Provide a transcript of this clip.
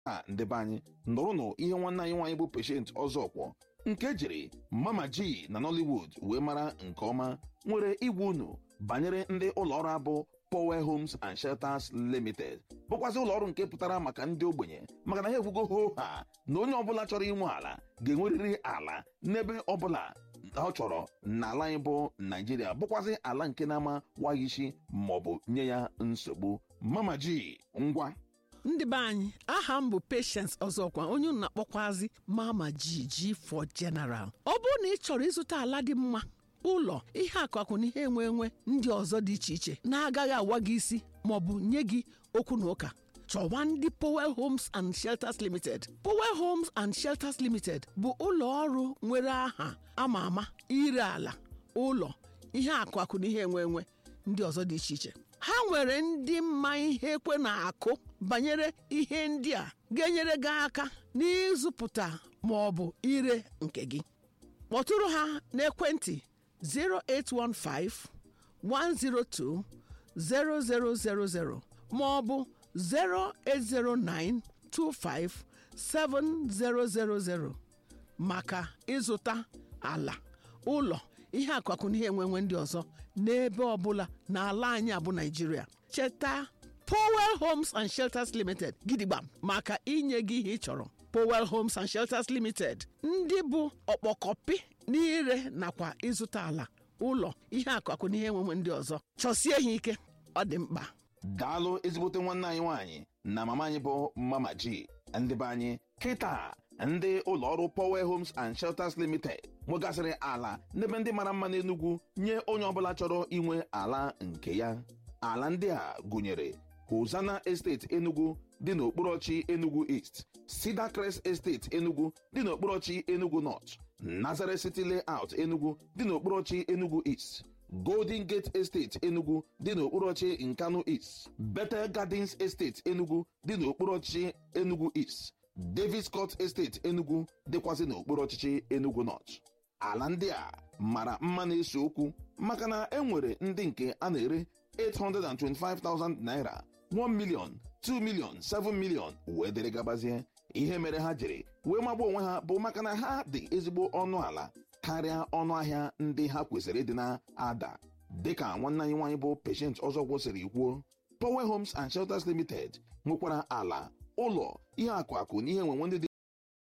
a ndebe anyị nụrụnụ ihe nwanne anyị nwaanyị bụ Patient Ọzọkwọ nke jiri Mama G na Nollywood wee mara nke ọma nwere igwe unu banyere ndị ụlọọrụ abụ Power Homes and Shelters Limited bụkwazị ụlọọrụ nke pụtara maka ndị ogbenye maka na ha ekwugo hoo ha na onye ọbụla chọrọ inwe ala ga-enwerịrị ala n'ebe ọbụla ọ chọrọ n'ala anyị bụ Naijiria bụkwazị ala nke na-ama waghị isi maọbụ nye ya nsogbu Mama G ngwa ndị be anyị aha m bụ Patience Ọzọkwa onye unu na-akpọkwazi Mama G for General ọ bụrụ na ị chọrọ ịzụta ala dị mma ụlọ ihe akụakụ na ihe enwe enwe ndị ọzọ dị iche iche na-agaghị awa gị isi maọbụ nye gị okwu na ụka chọwa ndị Powell Homes and Shelters Limited Powell Homes and Shelters Limited bụ ụlọ ọrụ nwere aha ama ama ire ala ụlọ ihe akụakụ na ihe enwe enwe ndị ọzọ dị iche iche ha nwere ndị mma ihe ekwe na-akụ banyere ihe ndị a ga-enyere gị aka n'ịzụpụta ma ọ bụ ire nke gị kpọtụrụ ha n'ekwentị 0815 102 0000 ma ọ bụ 0809 25 7000 maka ịzụta ala ụlọ ihe akụakụ na ihe enwenwe ndị ọzọ n'ebe ọbụla n'ala anyị abụ Naịjirịa cheta Powell Homes and Shelters Limited gidigba maka inye gị ihe ị chọrọ Powell Homes and Shelters Limited ndị bụ ọkpọkọpị n'ire nakwa ịzụta ala ụlọ ihe akụakụ na ihe enwenwe ndị ọzọ chọsie ha ike ọ dị mkpa daalụ ezigbote nwanne anyị nwaanyị na mama anyị bụ Mama G ndị be anyị kịta ndị ụlọọrụ Power Homes and Shelters Limited nwegasịrị ala n'ebe ndị mara mma n'Enugu nye onye ọbụla chọrọ inwe ala nke ya ala ndị a gụnyere Hosanna Estate Enugu dị n'okporochi Enugu East Cedar Crest Estate Enugu dị n'okporochi Enugu North Nazareth City Layout Enugu dị n'okporochi Enugu East Golden Gate Estate Enugu dị n'okporochi Nkanu East Bethel Gardens Estate Enugu dị n'okporochi Enugu East Davis Court Estate Enugu dịkwazị n'okpuru ọchịchị Enugu North ala ndị a mara mma na-ese okwu maka na e nwere ndị nke a na-ere 825,000 naira 1 million 2 million 7 million wee dere gabazie ihe mere ha jiri wee magba onwe ha bụ maka na ha dị ezigbo ọnụ ala karịa ọnụ ahịa ndị ha kwesịrị ịdị na-ada dịka nwanne anyị nwaanyị bụ Patient Ọzọkwọ siri kwuo Power Homes and Shelters Limited nwekwara ala ụlọ ihe akụ akụ na ihe enwenwe ndị dị